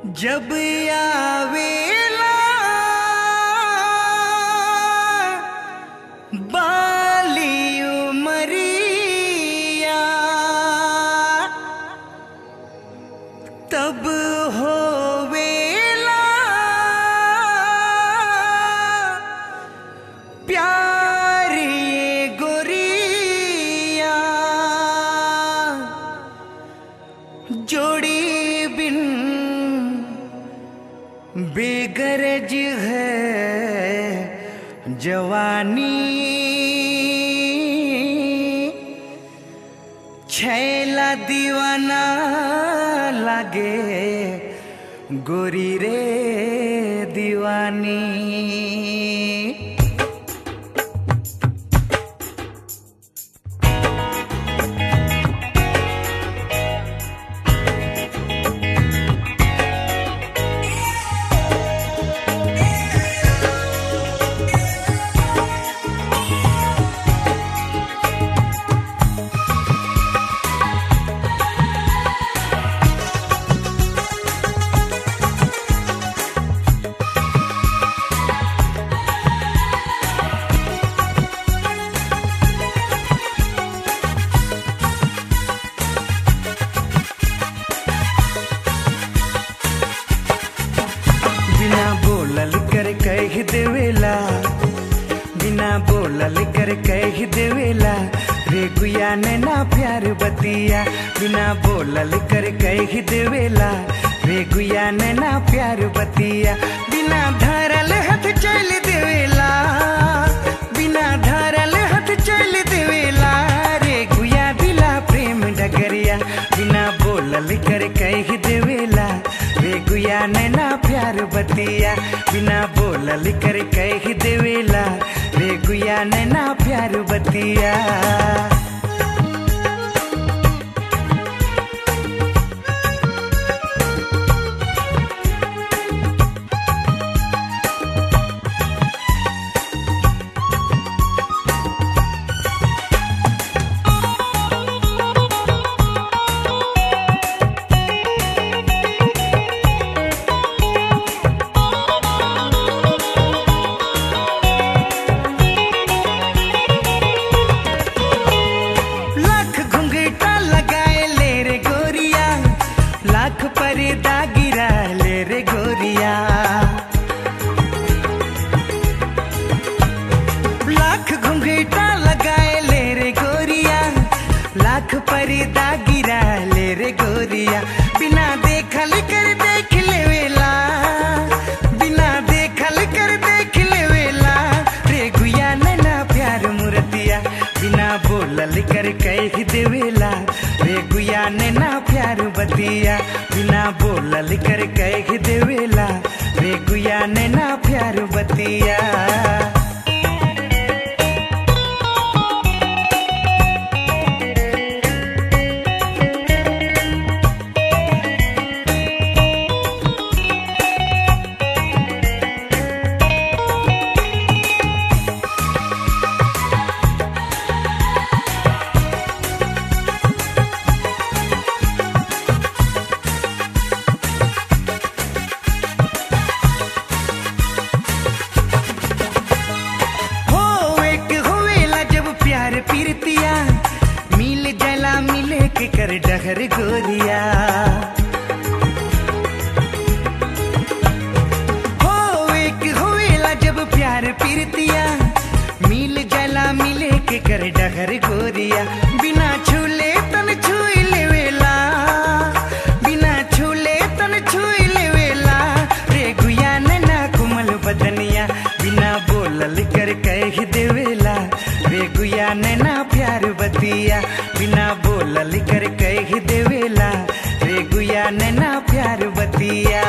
जब आवेला बाली उमरिया तब होवेला प्यार ये गोरिया जोड़ी बिन बेगरज है जवानी छैला दीवाना लागे गोरी रे दीवानी बिना बोलल कर कह देवेला बिना बोलल कर कह देवेला रे गुया ने ना प्यार बतिया बिना बोलल कर कह देवेला रे गुया ने ना प्यार बतिया बिना धरल हाथ चल देवेला बिना धरल हाथ चल देवेला रे गुया दिला प्रेम डगरिया बिना बोलल कर कह देवेला रे गुया ने ना प्यार बतिया बिना बोलल कर कह देवेला रे गुया ने ना प्यार बतिया लाख घुंघटा लगाए ले रे गोरिया लाख पर्दा गिरा ले रे गोरिया लाख घुंघटा लगाए ले रे गोरिया लाख पर्दा गिरा ले रे गोरिया बिना देखल कर देख लेवेला बिना देखल कर देख लेवेला रे गुया नैना प्यार मुरतिया बिना बोलल कर कह देवेला रे गुया नैना प्यार बतिया बिना बोलल कर कह देवेला रे गुया नैना प्यार बतिया हो एक होवेला जब प्यार पीरतिया मिल जला मिले के कर डहर गोरिया हो एक होवेला जब प्यार पीरतिया मिल जला मिले के कर डहर गोरिया बिना छूले तन छुई लेवेला बिना छूले तन छुई लेवेला रे गुया नैना कुमल बदनिया बिना बोलल कर कह देवेला रे गुया नैना प्यार बतिया बिना बोलल कर कह देवेला रे गुया नैना प्यार बतिया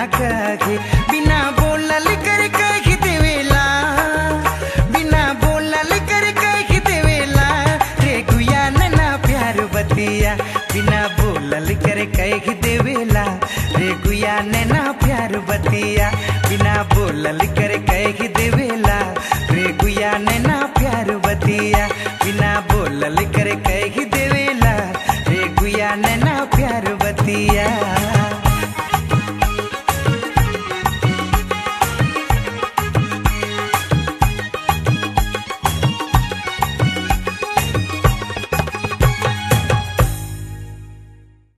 कहे बिना बोलल कर कह देवेला बिना बोलल कर कह देवेला रे गुया नैना प्यार बतिया बिना बोलल कर कह देवेला रे गुया नैना प्यार बतिया बिना बोलल कर